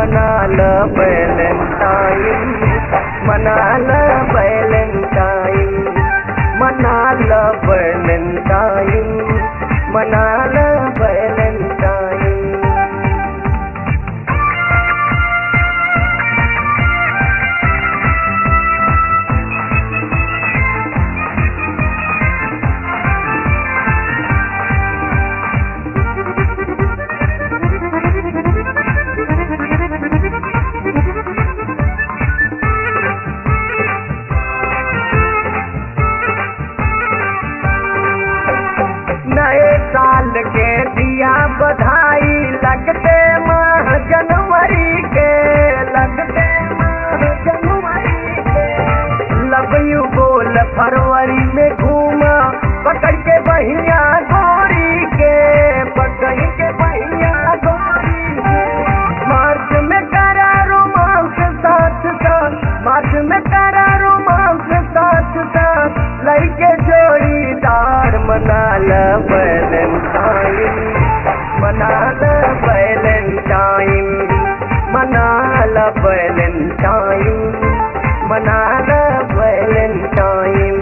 मना ल बैलेंटाइन मना ल बैलेंटाइन मना ल बैलेंटाइन मना ल बैलेंटाइन नए साल के दिया बधाई लगते माह जनवरी के लगते माह जनवरी के लव यू बोल फरवरी में घूमा पकड़ के बहिया गोरी के पकड़ के बहिया गोरी के मार्च में करा रोमांस साथ साथ मार्च में करा रोमांस साथ साथ लइके जोड़ीदार मना ल बैलेंटाइन मना ल बैलेंटाइन मना ल बैलेंटाइन मना ल बैलेंटाइन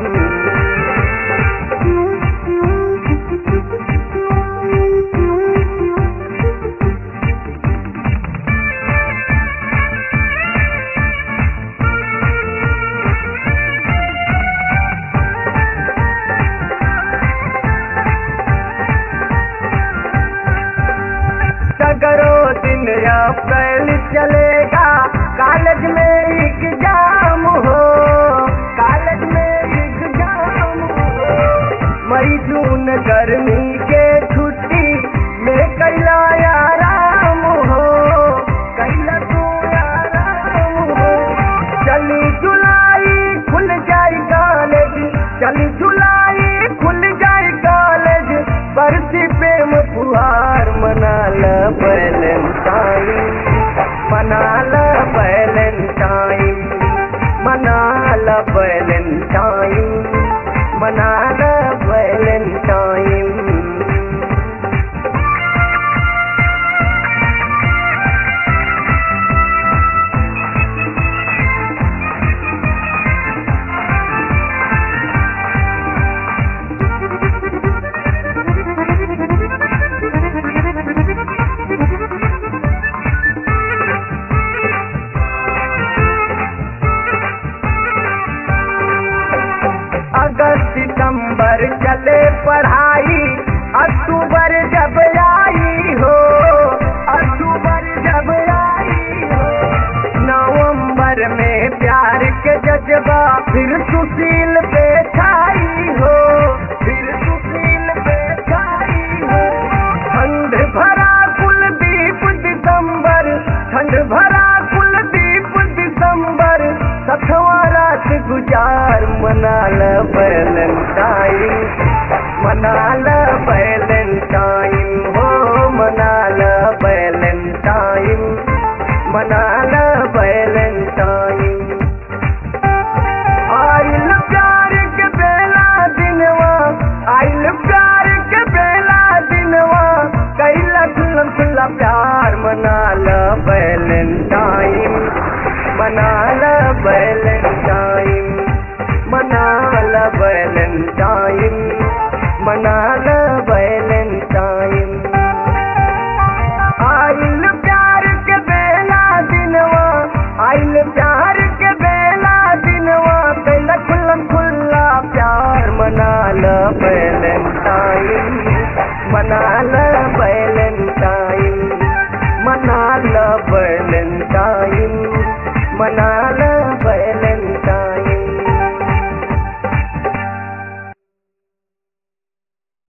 सगरो दिन अप्रैल चलेगा कॉलेज में एग्जाम हो कॉलेज में एग्जाम हो मई जून गर्मी के छुट्टी में कैला आराम हो कैला तू आराम हो चली जुलाई खुल जाए कॉलेज चली जुलाई खुल जाए कॉलेज बरसी प्रेम फुहार मना ल बैलेंटाइन मना ल बैलेंटाइन मना ल बैलेंटाइन मना ल बैलेंटाइन अगस्त सितंबर चले पढ़ाई अक्टूबर जब आई हो अक्टूबर जब आई हो नवंबर में प्यार के जज्बा फिर सुशील पे छाई हो फिर सुशील पे छाई हो ठंड भरा कुलदीप दिसंबर ठंड भरा कुलदीप दिसंबर सखवा रात गुजार मना ल बैलेंटाइन मना ल बैलेंटाइन हो मना ल बैलेंटाइन मना ल बैलेंटाइन आइल प्यार के बेला दिनवा आइल प्यार के बेला दिनवा कैला खुल्ला खुल्ला प्यार मना ल बैलेंटाइन मना ल बैलेंटाइन मना ल बैलेंटाइन मना ल बैलेंटाइन आइल प्यार के बेला दिनवा आइल प्यार के बेला दिनवा कैला खुल्ला खुल्ला प्यार मना ल बैलेंटाइन मना ल बैलेंटाइन मना ल बैलेंटाइन मना ल बैलेंटाइन